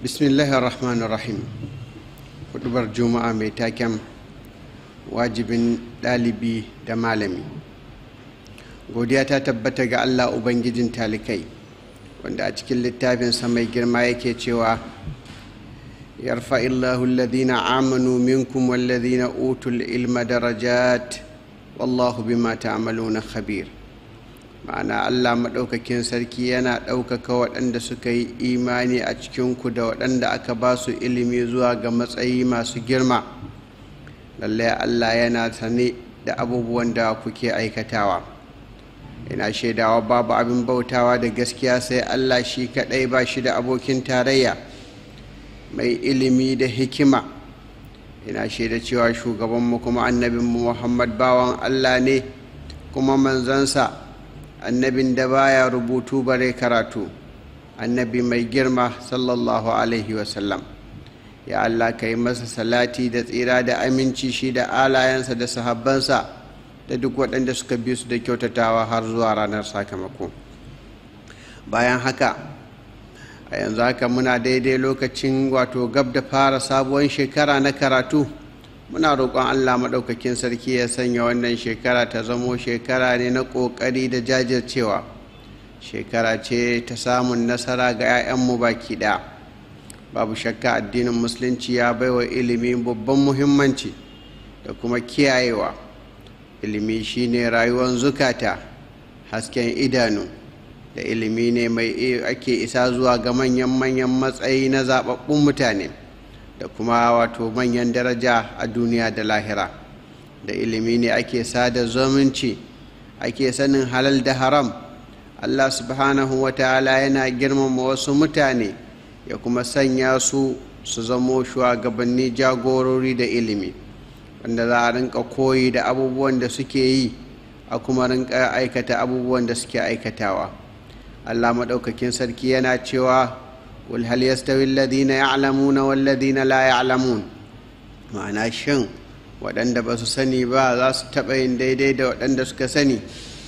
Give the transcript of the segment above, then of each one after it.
bismillahir rahmanir rahim hudubar juma'a mai taken wajibin ɗalibi da malami godiya ta tabbata ga allah ubangijin talikai wanda a cikin littafinsa mai girma yake cewa yarfa illahu alladhina amanu minkum walladhina utul ilma darajat wallahu bima ta'maluna khabir ma'ana allah maɗaukakin sarki yana ɗaukaka waɗanda suka yi imani a cikinku da waɗanda aka ba su ilimi zuwa ga matsayi masu girma lallai allah yana sane da abubuwan da kuke aikatawa ina shaidawa babu abin bautawa da gaskiya sai allah shi kaɗai ba shi da abokin tarayya mai ilimi da hikima ina shaida cewa shugabanmu kuma annabinmu muhammad bawan allah ne kuma manzansa annabin da baya rubutu bare karatu annabi mai girma sallallahu alaihi wasallam ya allah ka yi masa salati da tsira da aminci shi da alayensa da sahabbansa da duk waɗanda suka bi su da kyautatawa har zuwa ranar sakamako bayan haka a yanzu haka muna daidai lokacin wato gab da fara sabuwar shekara na karatu muna roƙon allah maɗaukakin sarki ya sanya wannan shekara ta zamo shekara ne na ƙoƙari da jajircewa shekara ce ta samun nasara ga 'ya'yanmu baki ɗaya babu shakka addinin musulunci ya baiwa ilimi babban muhimmanci da kuma kiyayewa ilimi shine rayuwar zukata hasken idanu da ilimi ne mai ake isa zuwa ga manyan-manyan matsayi na zaɓaɓɓun mutane da kuma wato manyan daraja a duniya da lahira da ilimi ne ake sada zumunci ake sanin halal da haram allah subhanahu wa ta'ala yana girmama wasu mutane ya kuma sanya su su zamo shugabanni jagorori da ilimi wanda za a rinka koyi da abubuwan da suke yi a kuma rinka aikata abubuwan da suke aikatawa allah maɗaukakin sarki yana cewa قل هل يستوي الذين يعلمون والذين لا يعلمون ma'ana shin waɗanda ba su sani ba za su taɓa yin daidai da waɗanda suka sani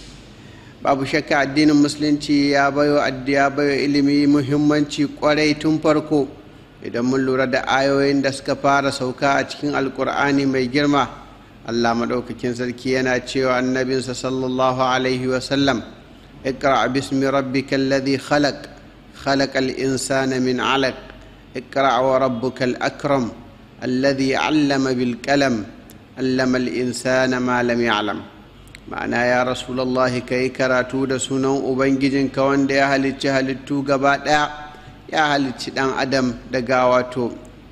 babu shakka addinin musulunci ya bayo ya bayo ilimi muhimmanci kwarai tun farko idan mun lura da ayoyin da suka fara sauka a cikin alkur'ani mai girma allah maɗaukakin sarki yana cewa annabinsa sallallahu alaihi wasallam اقرأ باسم ربك الذي خلق خلق الإنسان من علق اقرأ وربك الأكرم الذي علم بالكلم علم الإنسان ما لم يعلم ma'ana ya rasulallahi ka yi karatu da sunan ubangijinka wanda ya halicci halittu gaba ɗaya ya halicci ɗan adam daga wato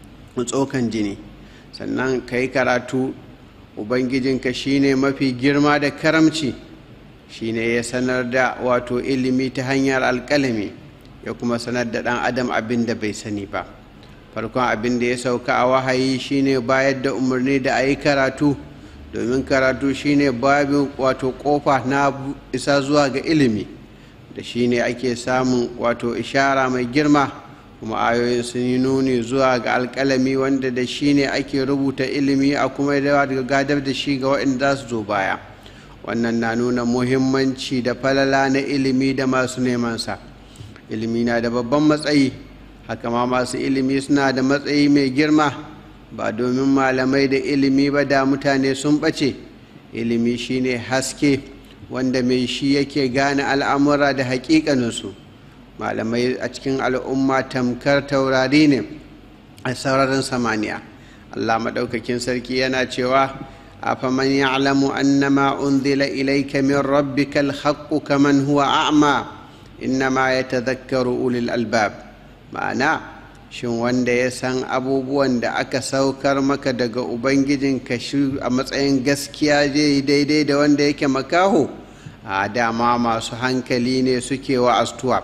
tsokan jini sannan ka yi karatu ubangijinka shine mafi girma da karamci shine ya sanar da wato ilimi ta hanyar alƙalami ya kuma sanar da ɗan adam abin da bai sani ba farkon abin da ya sauka a wahayi shine bayar da umarni da a yi karatu domin karatu shine babin wato kofa na isa zuwa ga ilimi da shine ake samun wato ishara mai girma kuma ayoyin sun yi nuni zuwa ga alkalami wanda da shine ake rubuta ilimi a kuma daga gadar da shi ga waɗanda za su zo baya wannan na nuna muhimmanci da falala na ilimi da masu nemansa ilimi na da babban matsayi haka ma masu ilimi suna da matsayi mai girma ba domin malamai da ilimi ba da mutane sun ɓace ilimi shine haske wanda mai shi yake gane al'amura da haƙiƙaninsu malamai a cikin al'umma tamkar taurari ne a sararin samaniya allah maɗaukakin sarki yana cewa afaman ya'lamu annama unzila ilayka min rabbika alhaqqu kaman huwa a'ma innama yatadhakkaru ulul albab ma'ana shin wanda ya san abubuwan da aka saukar maka daga ubangijinka shi a matsayin gaskiya zai yi daidai da wanda yake makaho a dama masu hankali ne suke wa astuwa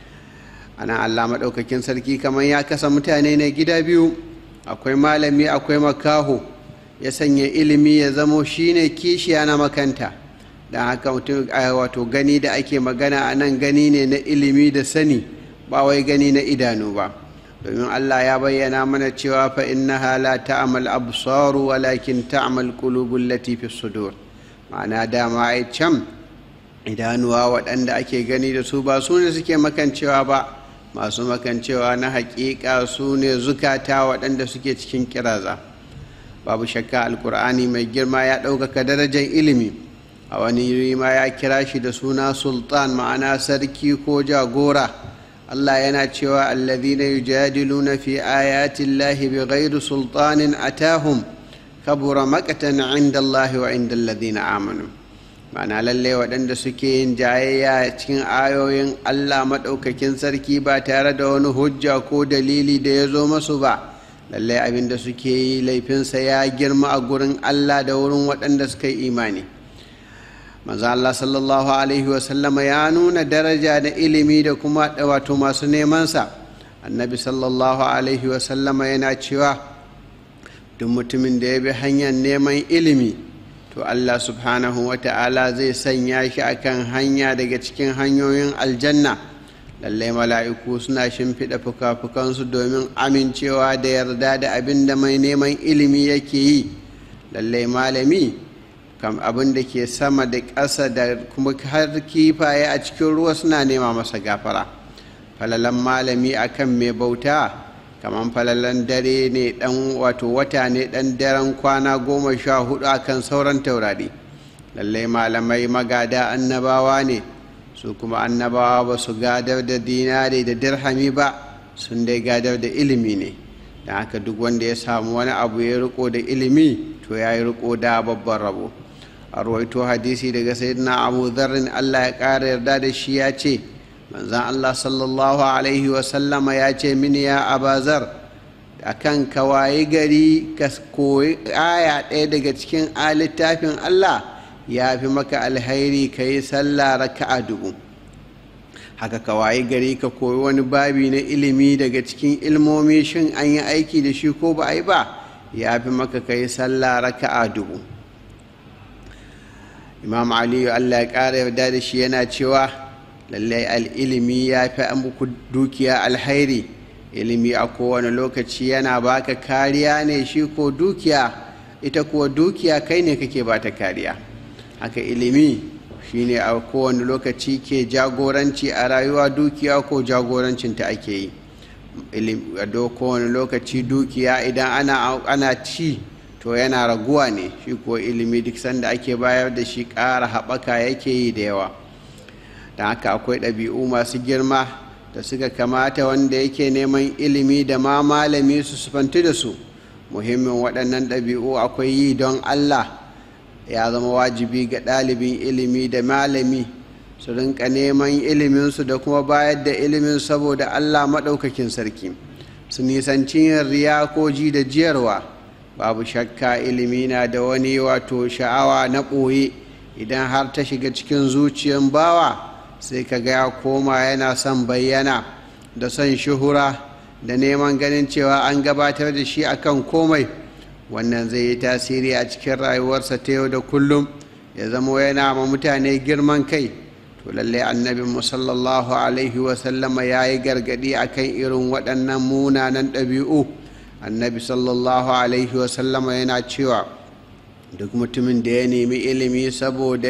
ana allah maɗaukakin sarki kamar ya kasa mutane na gida biyu akwai malami akwai makaho ya sanya ilimi ya zamo shine kishiya na makanta don haka mutum wato gani da ake magana a nan gani ne na ilimi da sani ba wai gani na idanu ba domin Allah ya bayyana mana cewa fa innaha la ta'mal absaru walakin ta'mal qulubul lati fi sudur ma'ana dama ai can idanuwa waɗanda ake gani da su ba su ne suke makancewa ba masu makancewa na haƙiƙa su ne zukata waɗanda suke cikin kiraza babu shakka alkur'ani mai girma ya ɗaukaka darajar ilimi a wani yuri ma ya kira shi da suna sultan ma'ana sarki ko jagora allah yana cewa alladhina yujadiluna fi ayati llahi bighairi sultanin atahum kabura maqtan inda allahi wa inda alladhina amanu ma'ana lallai waɗanda suke yin jayayya cikin ayoyin allah maɗaukakin sarki ba tare da wani hujja ko dalili da ya zo masu ba lallai abin da suke yi laifinsa ya girma a gurin allah da wurin waɗanda suka yi imani manzo allah sallallahu alaihi wasallama ya nuna daraja da ilimi da kuma wato masu nemansa annabi sallallahu alaihi wasallama yana cewa duk mutumin da ya bi hanyar neman ilimi to Allah subhanahu wa ta'ala zai sanya shi akan hanya daga cikin hanyoyin aljanna lallai mala'iku suna shimfiɗa fuka-fukansu domin amincewa da yarda da abin da mai neman ilimi yake yi lallai malami kam abin da ke sama da ƙasa da kuma har kifaye a cikin ruwa suna nema masa gafara falalan malami akan mai bauta kamar falalan dare ne dan wato wata ne dan daren kwana goma sha hudu akan sauran taurari lallai malamai magada annabawa ne su kuma annabawa ba su gadar da dinari da dirhami ba sun dai gadar da ilimi ne don haka duk wanda ya samu wani abu ya riko da ilimi to ya yi riko da babban rabo a rawaito hadisi daga sayyidina abu zarrin allah ya ƙara yarda da shi ya ce manzan Allah sallallahu Alaihi wasallama ya ce mini ya abazar a kan kawaye gari ka koyi aya ɗaya daga cikin littafin Allah ya fi maka alhairi ka yi sallah raka'a dubu haka kawaye gari ka koyi wani babi na ilimi daga cikin ilmomi shin an yi aiki da shi ko ba a yi ba ya fi maka ka yi sallah raka'a dubu imam aliyu Allah ya ƙara yarda da shi yana cewa lallai al'ilimi ya fi muku dukiya alhairi ilimi a kowane lokaci yana baka kariya ne shi ko dukiya ita kuwa dukiya kai ne kake ba ta kariya haka ilimi shine a kowane lokaci ke jagoranci a rayuwa dukiya ko jagorancinta ake yi a kowane lokaci dukiya idan ana, ana ci to yana raguwa ne shi ko ilimi duk sanda ake bayar da shi ƙara haɓaka yake yi da yawa da haka akwai ɗabi'u masu girma da suka kamata wanda yake neman ilimi da ma malami su sufanti da su muhimmin waɗannan ɗabi'u akwai yi don allah ya zama wajibi ga ɗalibin ilimi da malami su rinka neman iliminsu da kuma bayar da ilimin saboda allah maɗaukakin sarki su nisanci yin riya ko ji da jiyarwa babu shakka ilimi na da wani wato sha'awa na ɓoye idan har ta shiga cikin zuciyan bawa sai ka ga ya koma yana son bayyana da son shuhura da neman ganin cewa an gabatar da shi akan komai wannan zai yi tasiri a cikin rayuwarsa ta yau da kullum ya zama yana ma mutane girman kai to lallai annabi sallallahu alaihi wasallama ya yi gargadi akan irin waɗannan munanan ɗabi'u annabi sallallahu alaihi wasallama yana cewa duk mutumin da ya nemi ilimi saboda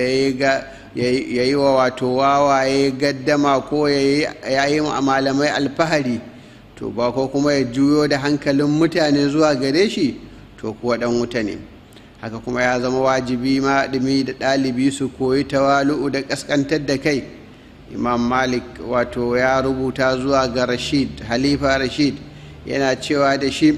ya yi wa wato wawaye gaddama ko ya yi malamai alfahari to ba ko kuma ya juyo da hankalin mutane zuwa gare shi to kuwa dan wuta ne haka kuma ya zama wajibi maɗumi da ɗalibi su koyi tawalu'u da ƙasƙantar da kai imam malik wato ya rubuta zuwa ga rashid halifa rashid yana cewa da shi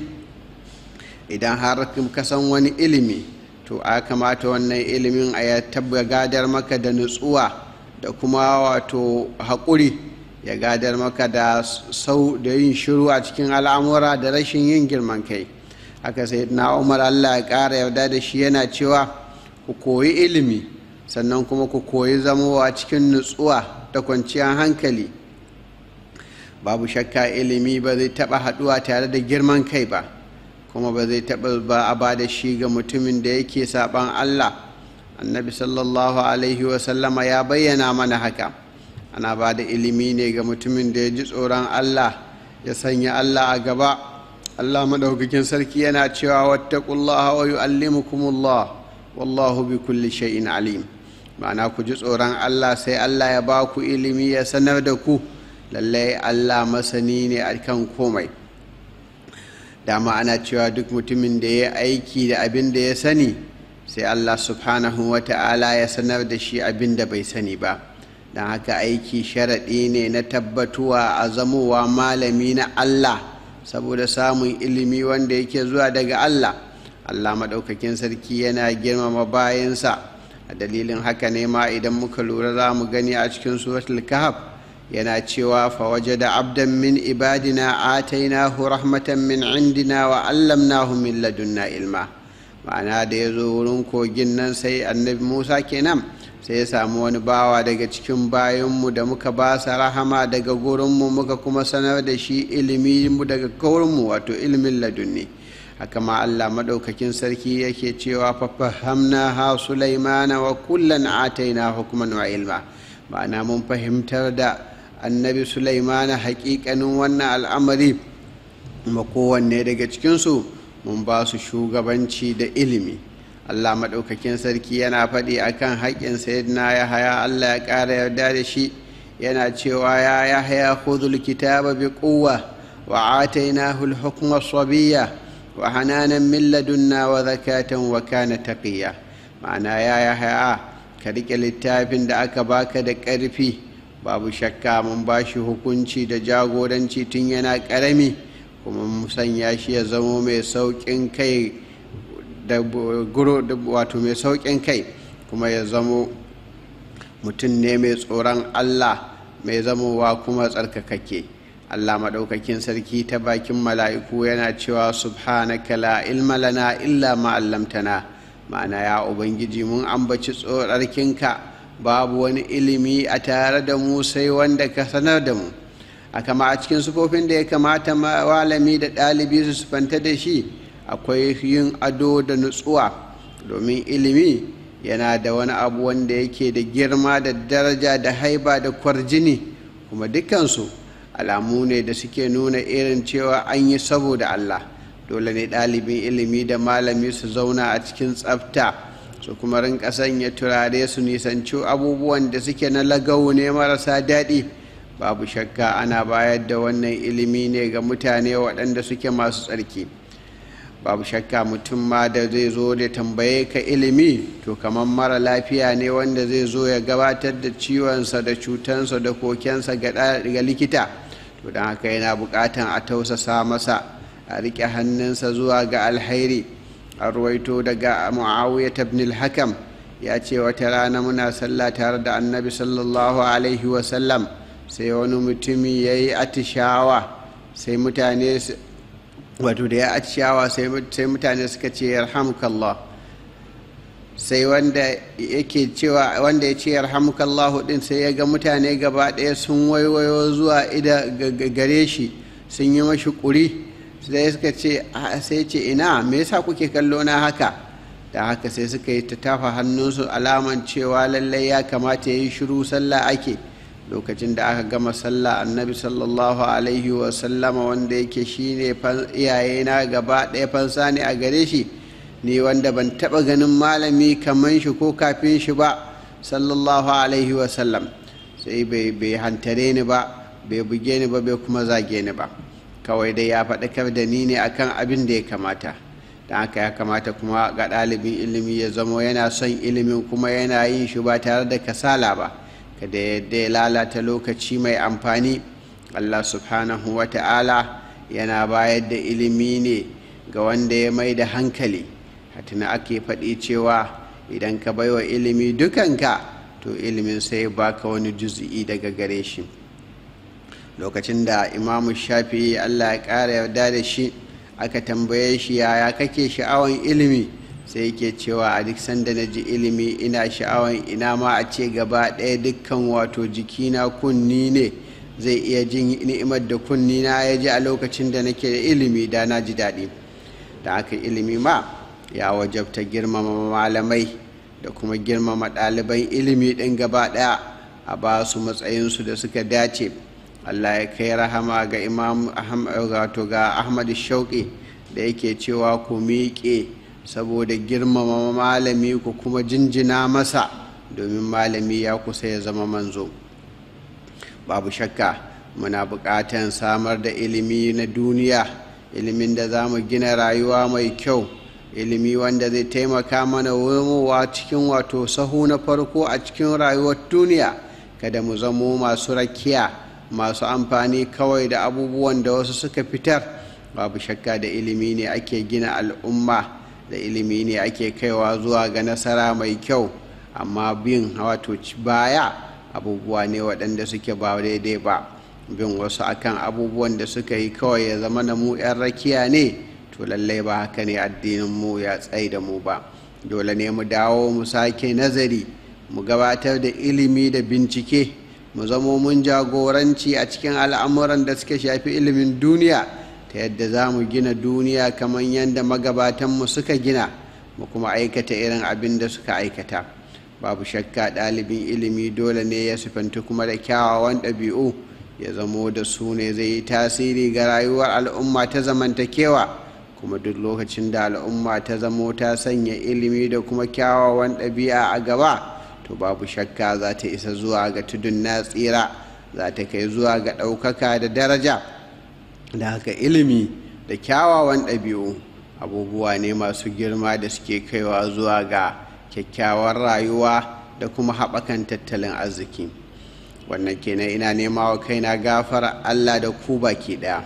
idan har ka san wani ilimi to a kamata wannan ilimin a ya tabba gadar maka da nutsuwa da kuma wato haƙuri ya gadar maka da sau da yin shiru a cikin al'amura da rashin yin girman kai haka sai na umar allah ya ƙara yarda da shi yana cewa ku koyi ilimi sannan kuma ku koyi zamowa cikin nutsuwa da kwanciyar hankali babu shakka ilimi ba zai taɓa haɗuwa tare da girman kai ba kuma ba zai taɓa ba a ba da shi ga mutumin da yake saɓan Allah annabi sallallahu alaihi wasallama ya bayyana mana haka ana ba da ilimi ne ga mutumin da ya ji tsoron Allah ya sanya Allah a gaba Allah maɗaukakin sarki yana cewa wattaqullaha wa yu'allimukumullah wallahu bi kulli shay'in alim ma'ana ku ji tsoron Allah sai Allah ya ba ku ilimi ya sanar da ku lallai allah masani ne a kan komai dama ana cewa duk mutumin da ya aiki da abin da ya sani sai allah subhanahu wa ta'ala ya sanar da shi abin da bai sani ba don haka aiki sharaɗi ne na tabbatuwa a zamowa malami na allah saboda samun ilimi wanda yake zuwa daga allah allah maɗaukakin sarki yana girmama bayansa a dalilin haka ne ma idan muka lura za mu gani a cikin suratul kahf yana cewa fawaje da abdan min ibadina atainahu rahmatan min indina wa allamnahu min ladunna ilma ma'ana da ya zo wurin kogin nan sai annabi musa kenan sai ya samu wani bawa daga cikin bayanmu da muka ba sa rahama daga gurinmu muka kuma sanar da shi ilimi daga gurinmu wato ilimin ladunni haka ma allah maɗaukakin sarki yake cewa fafahamna ha sulaimana wa kullan ataina hukuman wa ilma ma'ana mun fahimtar da annabi sulaimana hakikanin wannan al'amari ma kowanne daga cikinsu mun ba su shugabanci da ilimi allah maɗaukakin sarki yana faɗi akan haƙƙin sayyidina ya haya allah ya ƙara yarda da shi yana cewa ya ya haya khudhul kitaba bi quwwa wa atainahu al-hukma sabiyya wa hananan min ladunna wa zakatan wa kana taqiya ma'ana ya ya haya ka riƙe littafin da aka baka da ƙarfi babu shakka mun ba shi hukunci da jagoranci tun yana ƙarami kuma mu sanya shi ya zamo mai sauƙin kai da wato mai sauƙin kai kuma ya zamo mutum ne mai tsoron allah mai zamowa kuma tsarkakakke allah maɗaukakin sarki ta bakin mala'iku yana cewa subhanaka la ilma lana illa ma allamtana ma'ana ya ubangiji mun ambaci tsorarkinka babu wani ilimi a tare da mu sai wanda ka sanar da mu a kama a cikin sufofin da ya kamata malami da ɗalibi su sufanta da shi akwai yin ado da nutsuwa domin ilimi yana da wani abu wanda yake da girma da daraja da haiba da kwarjini kuma dukansu alamu ne da suke nuna irin cewa an yi saboda allah dole ne ɗalibin ilimi da malami su zauna a cikin tsafta su kuma rinka sanya turare su nisanci abubuwan da suke na lagau ne marasa daɗi babu shakka ana bayar da wannan ilimi ne ga mutane waɗanda suke masu tsarki babu shakka mutum ma da zai zo da tambaye ka ilimi to kamar mara lafiya ne wanda zai zo ya gabatar da ciwonsa da cutansa da kokensa ga likita to don haka yana buƙatan a tausasa masa a riƙe hannunsa zuwa ga alhairi a ruwaito daga muawiyat ibn al-hakam ya ce wata rana muna sallah tare da annabi sallallahu alaihi wasallam sai wani mutumi ya yi atishawa sai mutane wato da ya atishawa sai mutane suka ce yarhamukallah sai wanda yake cewa wanda ya ce yarhamukallahu din sai ya ga mutane gaba ɗaya sun waiwayo zuwa ida gare shi sun yi mashi ƙuri sai suka ce sai ce ina me yasa kuke kallo na haka da haka sai suka yi ta tafa hannunsu alaman cewa lallai ya kamata ya yi shiru sallah ake lokacin da aka gama sallah annabi sallallahu alaihi wasallama wanda yake shine iyayena gaba ɗaya fansa ne a gare shi ni wanda ban taɓa ganin malami kaman shi ko kafin shi ba sallallahu alaihi wasallam sai bai hantare ni ba bai buge ni ba bai kuma zage ni ba kawai dai ya faɗakar da ni ne akan abin da ya kamata don haka ya kamata kuma ga ɗalibin ilimi ya zamo yana son ilimin kuma yana yin shi ba tare da kasala ba kada yadda ya lalata lokaci mai amfani allah subhanahu wa ta'ala yana bayar da ilimi ne ga wanda ya mai da hankali hatina ake faɗi cewa idan ka baiwa ilimi dukanka to ilimin sai baka wani juzi'i daga gare shi lokacin da imamu shafi allah ya ƙara yarda da shi aka tambaye shi yaya kake sha'awan ilimi sai yake cewa a duk sanda na ji ilimi ina sha'awan ina ma a ce gaba ɗaya dukkan wato jikina kunni ne zai iya jin ni'imar da kunni na ya ji a lokacin da nake da ilimi da na ji daɗi da aka ilimi ma ya wajabta girmama malamai da kuma girmama ɗaliban ilimi ɗin gaba ɗaya a ba su matsayinsu da suka dace allah ya kai rahama ga imam wato ga ahmad shauƙi da yake cewa ku miƙe saboda girmama malami ku kuma jinjina masa domin malami ya kusa ya zama manzo babu shakka muna buƙatan samar da ilimi na duniya ilimin da za mu gina rayuwa mai kyau ilimi wanda zai taimaka mana wumowa cikin wato sahu na farko a cikin rayuwar duniya kada mu zamo masu rakiya masu amfani kawai da abubuwan da wasu suka fitar babu shakka da ilimi ne ake gina al'umma da ilimi ne ake kaiwa zuwa ga nasara mai kyau amma bin wato baya abubuwa ne waɗanda suke ba daidai ba bin wasu akan abubuwan da suka yi kawai ya zama na mu 'yan rakiya ne to lallai ba haka ne addinin mu ya tsai da mu ba dole ne mu dawo mu sake nazari mu gabatar da ilimi da bincike mu zamo mun jagoranci a cikin al'amuran da suka shafi ilimin duniya ta yadda za mu gina duniya kamar yadda magabatanmu suka gina mu kuma aikata irin abin da suka aikata babu shakka ɗalibin ilimi dole ne ya sifanta kuma da kyawawan ɗabi'u ya zamo da su ne zai yi tasiri ga rayuwar al'umma ta zamantakewa kuma duk lokacin da al'umma ta zamo ta sanya ilimi da kuma kyawawan ɗabi'a a gaba to babu shakka za ta isa zuwa ga tudun na tsira za ta kai zuwa ga ɗaukaka da daraja da haka ilimi da kyawawan ɗabi'u abubuwa ne masu girma da suke kaiwa zuwa ga kyakkyawar rayuwa da kuma haɓakan tattalin arziki wannan kenan ina nema wa kaina gafara allah da ku baki ɗaya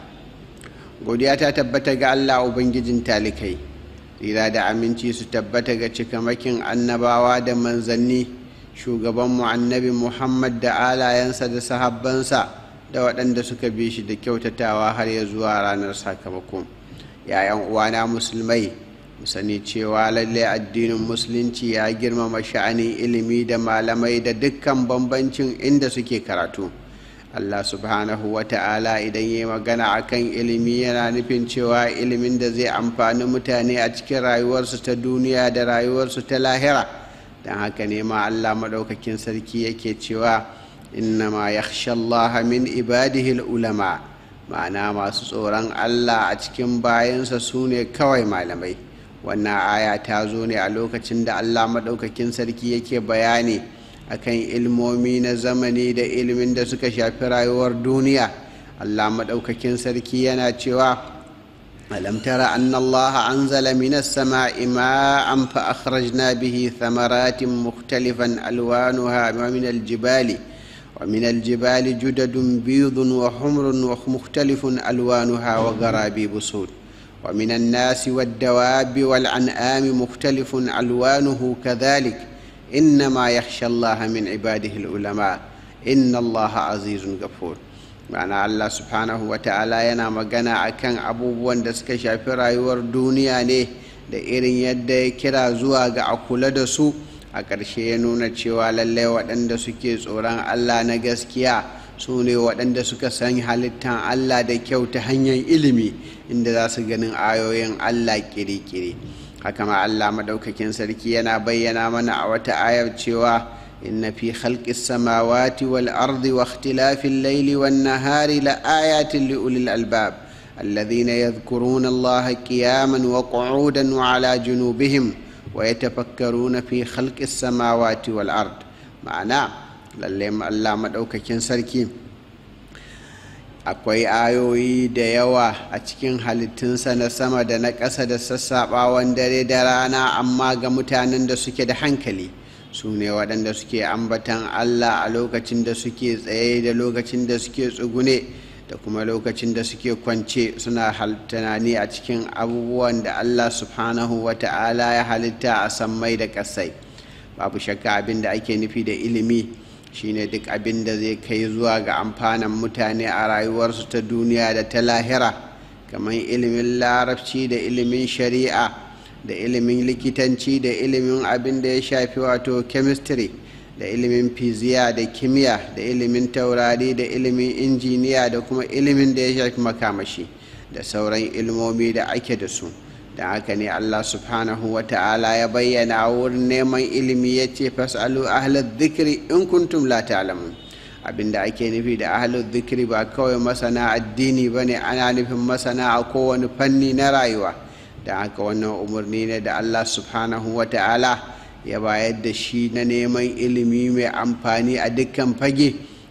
godiya ta tabbata ga allah ubangijin talikai tsira da aminci su tabbata ga cikamakin annabawa da manzanni shugabanmu annabi muhammad da alayensa da sahabbansa da waɗanda suka bi shi da kyautatawa har ya zuwa ranar sakamako yayan uwana musulmai mu sani cewa lalle addinin musulunci ya girmama sha'anin ilimi da malamai da dukkan bambancin inda suke karatu allah subhanahu wa ta'ala idan ya magana akan ilimi yana nufin cewa ilimin da zai amfani mutane a cikin rayuwarsu ta duniya da rayuwarsu ta lahira don haka ne ma allah maɗaukakin sarki yake cewa innama yakhsha Allah min ibadihi ulama ma'ana masu tsoron Allah a cikin bayansa su ne kawai malamai wannan aya ta zo ne a lokacin da Allah maɗaukakin sarki yake bayani akan ilmomi na zamani da ilimin da suka shafi rayuwar duniya Allah maɗaukakin sarki yana cewa ألم تر أن الله أنزل من السماء ماء فأخرجنا به ثمرات مختلفا ألوانها ومن الجبال ومن الجبال جدد بيض وحمر ومختلف ألوانها وغرابيب سود ومن الناس والدواب والأنعام مختلف ألوانه كذلك إنما يخشى الله من عباده العلماء إن الله عزيز غفور ma'ana Allah subhanahu wa ta'ala yana magana akan abubuwan da suka shafi rayuwar duniya ne da irin yadda ya kira zuwa ga a kula da su a ƙarshe ya nuna cewa lallai waɗanda suke tsoron Allah na gaskiya su ne waɗanda suka san halittan Allah da kyau ta hanyar ilimi inda za su ganin ayoyin Allah kiri-kiri haka ma Allah maɗaukakin sarki yana bayyana mana a wata ayar cewa إن في خلق السماوات والأرض واختلاف الليل والنهار لآيات لأولي الألباب الذين يذكرون الله قياما وقعودا وعلى جنوبهم ويتفكرون في خلق السماوات والأرض معنى للم الله مدوككين سركي akwai ayoyi da yawa a cikin halittunsa na sama da na ƙasa da sassaɓawan dare da rana amma ga mutanen da suke da hankali su ne waɗanda suke ambatan Allah a lokacin da suke tsaye da lokacin da suke tsugune da kuma lokacin da suke kwance suna tunani a cikin abubuwan da Allah subhanahu wa ta'ala ya halitta a sammai da ƙasai babu shakka abin da ake nufi da ilimi shine duk abin da zai kai zuwa ga amfanin mutane a rayuwarsu ta duniya da ta lahira kamar ilimin larabci da ilimin shari'a da ilimin likitanci da ilimin abin da ya shafi wato chemistry da ilimin fiziya da kimiyya da ilimin taurari da ilimin injiniya da kuma ilimin da ya shafi makamashi da sauran ilmomi da ake da su da haka ne allah subhanahu wa ta'ala ya bayyana wurin neman ilimi ya ce fasalu ahlal zikiri in kuntum la ta'lamun abin da ake nufi da ahlul zikiri ba kawai masana addini ba ne ana nufin masana a kowane fanni na rayuwa da haka wannan umarni ne da allah subhanahu wa ta'ala ya bayar da shi na neman ilimi mai amfani a dukkan fage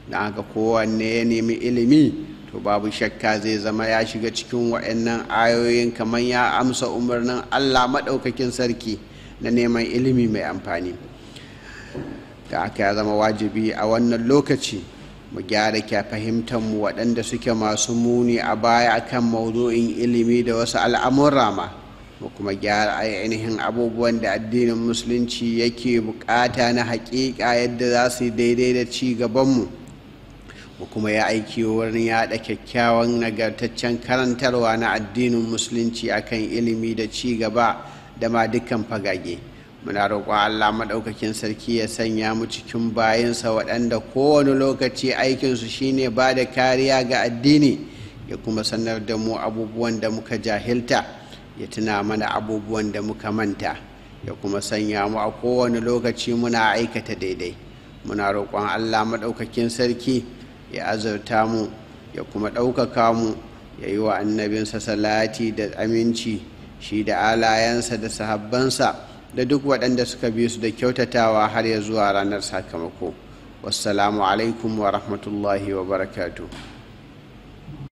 na haka kowanne ya nemi ilimi to babu shakka zai zama ya shiga cikin waɗannan ayoyin kamar ya amsa umarnin allah maɗaukakin sarki na neman ilimi mai amfani da aka ya zama wajibi a wannan lokaci mu gyara kya mu waɗanda suke masu muni a baya akan maudu'in ilimi da wasu al'amurra ma mu kuma gyara ainihin abubuwan da addinin musulunci yake bukata na haƙiƙa yadda za su yi daidai da ci gabanmu mu kuma ya aiki wurin yaɗa kyakkyawan nagartaccen karantarwa na addinin musulunci akan ilimi da ci gaba da ma dukkan fagage muna roƙon allah maɗaukakin sarki ya sanya mu cikin bayansa waɗanda kowane lokaci aikinsu shine ba da kariya ga addini ya kuma sanar da mu abubuwan da muka jahilta ya tuna mana abubuwan da muka manta ya kuma sanya mu a kowane lokaci muna aikata daidai muna roƙon allah maɗaukakin sarki ya azurta mu ya kuma ɗaukaka mu ya yi wa annabinsa salati da aminci shi da alayensa da sahabbansa da duk waɗanda suka bi su da kyautatawa har ya zuwa ranar sakamako wassalamu alaikum wa rahmatullahi wa barakatuh